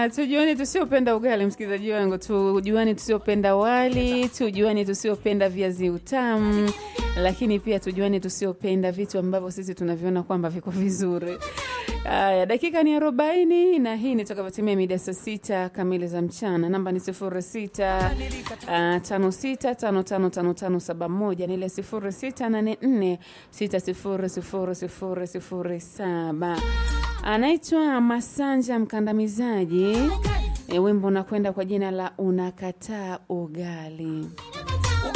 Haya, tujuani tusiopenda ugali, msikilizaji wangu, tujuani tusiopenda wali, tujuani tusiopenda viazi utamu, lakini pia tujuani tusiopenda vitu ambavyo sisi tunaviona kwamba viko vizuri. Haya, dakika ni arobaini na hii ni takavyotimia mida saa sita kamili za mchana. Namba ni sifuri sita uh, tano sita tano tano tano tano saba moja na ile sifuri sita nane nne sita sifuri sifuri sifuri sifuri saba. Anaitwa Masanja Mkandamizaji. E, wimbo unakwenda kwa jina la unakataa ugali.